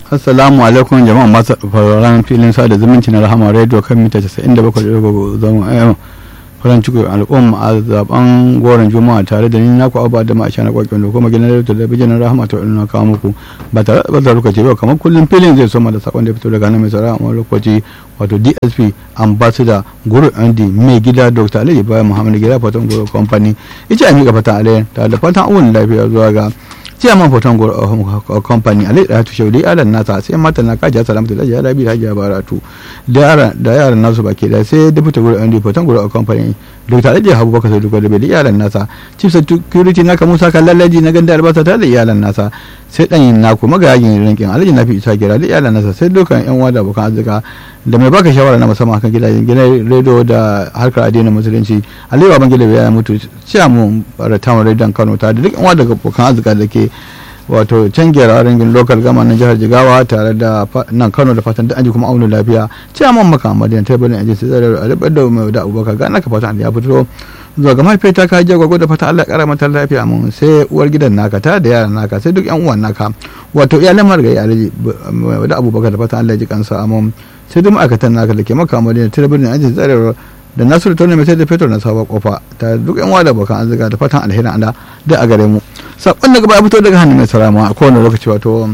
assalamu alaikum jama'a masu fararen filin sada zumunci na rahama radio kan mita 97 zama ayyama farin ciki al'umma a zaben goron juma'a tare da ni naku abu da ma'aisha na kwakwai da kuma gidan da talabijin na rahama ta na kawo muku ba tare da bazar lokaci ba kamar kullum filin zai soma da sakon da fito daga nan mai tsara a lokaci wato dsp ambassador guru andy mai gida dr alhaji bayan muhammadu gida fatan guru company ita a miƙa fatan alayyar tare da fatan awon lafiya zuwa ga ciyaman foton company alai da hatu shaudi alan nasa sai mata na kaji salamatu da jihar rabi hajiya baratu da yaran nasu baki da sai deputy guru andi foton guru company dr alhaji habu baka sai da bai da iyalan nasa chief security naka musa kan lallaji na ganda albasa ta da iyalan nasa sai dan yin naku magajin rinkin alhaji nafi isa gira da iyalan nasa sai dukkan yan wada abokan arzika da mai baka shawara na musamman kan gidajen gidan rediyo da harkar addinin musulunci aliyu ban gida ya mutu ciyamun ratamun rediyon kano ta da duk yan wada abokan arzika da ke wato can gyara ringin lokal gama na jihar jigawa tare da nan kano da fatan da an ji kuma auna lafiya ciyaman makamadiyan tabbalin ajin sai zai alibar da mai da abubakar ga naka fatan ya fito zuwa ga mahaifiyar ta kaji gwagwa da fata Allah kara mata lafiya mun sai uwar gidan naka ta da yaran naka sai duk yan uwan naka wato iyalan margayi alaji da abubakar da fata Allah ji kansa amon sai duk ma'aikatan naka da ke makamadiyan tabbalin ajin tsare da nasiru tone mai sai da fetur na sabon kofa ta duk yan wada bakan arzika da fatan alherin Allah da a gare mu sakon daga baya fito daga hannun mai salama a kowane lokaci wato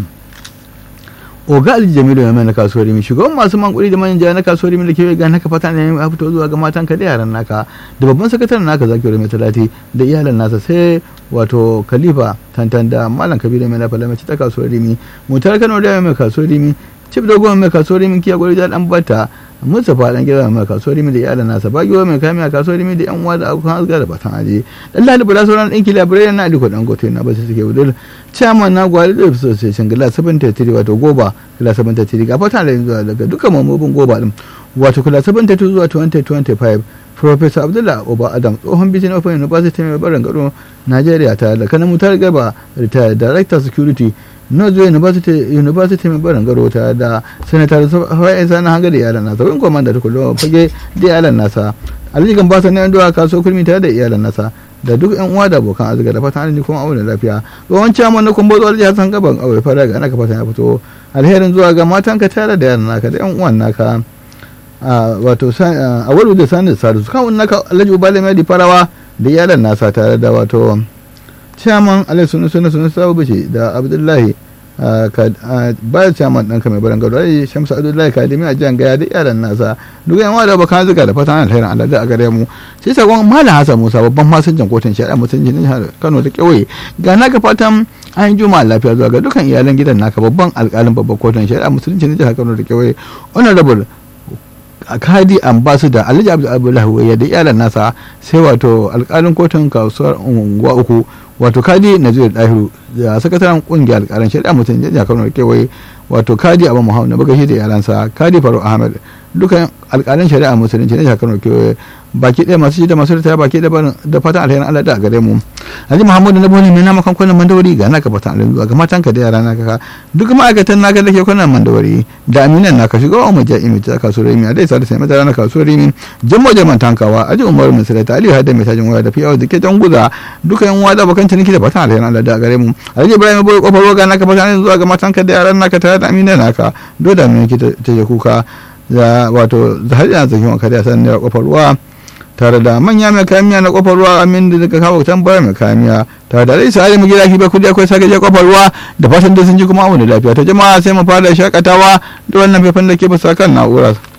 oga alji jamilu ya mai na kasuwar rimi shugaban masu mankuri da manja na kasuwar rimi da ke ga naka fata ne ya fito zuwa ga matan ka da yaran naka da babban sakataren naka zaki mai talati da iyalan nasa sai wato khalifa tantan da malam kabiru mai lafa lamaci ta kasuwar rimi mutar kano da mai kasuwar rimi cif dogon mai kasuwar rimi kiya gwari da dan bata mustapha dan gida mai kasuwar rimi da iyalan nasa bagiwa mai kami a kasuwar rimi da yan uwa da abokan azga da batan aje dan lalibu da sauran ɗinki labirai na aliko dan gote na basu suke wudul chairman na gwari da association gila 73 wato goba gila 73 ga fatan da yanzu daga dukkan mamobin goba din wato kula 72 zuwa 2025 Professor Abdullah Oba Adam tsohon bijin of University mai barin gado Najeriya ta da kanan mutar gaba retired director security Northway University University mai barin garo ta da Senator Hawaii Sani Hangari iyalan nasa wani komanda ta kullum fage da iyalan nasa Alhaji Gambasa na yanzu a kaso kurmi ta da iyalan nasa da duk yan uwa da abokan arziki da fatan arziki kuma aure lafiya tsohon ciyaman na kumbo zuwa jihar san gaban aure fara ga naka fatan ya fito alherin zuwa ga matan ka tare da yaran naka da yan uwan naka wato a wani da sani da sadu kan naka alhaji ubale mai farawa da iyalan nasa tare da wato ciyaman alai sunu sunu sunu sabu bace da abdullahi bayan ciyaman ɗanka mai baran gado ai shamsu abdullahi kadimi a jiyan gaya da iyalan nasa duk yan wada bakan zuga da fatan alherin allah da a gare mu sai sakon malam hasan musa babban masanjan kotun shari'a mutunci na jihar kano da kewaye ga naka fatan an yi juma'a lafiya zuwa ga dukkan iyalan gidan naka babban alkalin babban kotun shari'a musulunci na jihar kano da kewaye honorable kadi ambassador alhaji abdullahi waya da iyalan nasa sai wato alkalin kotun kasuwar unguwa uku wato kadi nazir dahiru da sakataren kungiyar alkalin shari'a mutum jajja kano da kewaye wato kadi abu muhammad na bagashi da iyalansa kadi faru ahmed dukkan alkalin shari'a musulunci na jihar kano da kewaye baki ɗaya masu shi da masu ritaya baki ɗaya da fatan alherin Allah da a gare mu Haji Muhammadu na bani mai nama kan kwanan mandawari ga naka fatan alherin zuwa ga matan ka da yara naka duk ma'aikatan naka da ke kwanan mandawari da aminan naka shiga wa maja imi ta kasuwar imi a dai sa da sai mata na kasuwar imi jammo jaman tankawa aji umaru min salata aliyu hadda mai tajin waya da fiyawa da ke jan guza duka yan wada bakan ciniki da fatan alherin Allah da a gare mu Alhaji Ibrahim bai kofar roga naka fatan alherin zuwa ga matan ka da yaran naka tare da aminan naka doda mai ki ta je kuka da wato har yana zakin wa kariya sanin da kofar ruwa tare da manya mai kamiya na kofar ruwa amin da daga kawo tambaya mai kamiya tare da rai sai mu gida ki ba kudi akwai sake je kofar ruwa da fatan da sun ji kuma amu da lafiya ta jama'a sai mu fara shakatawa da wannan faifan da ke bisa kan na'ura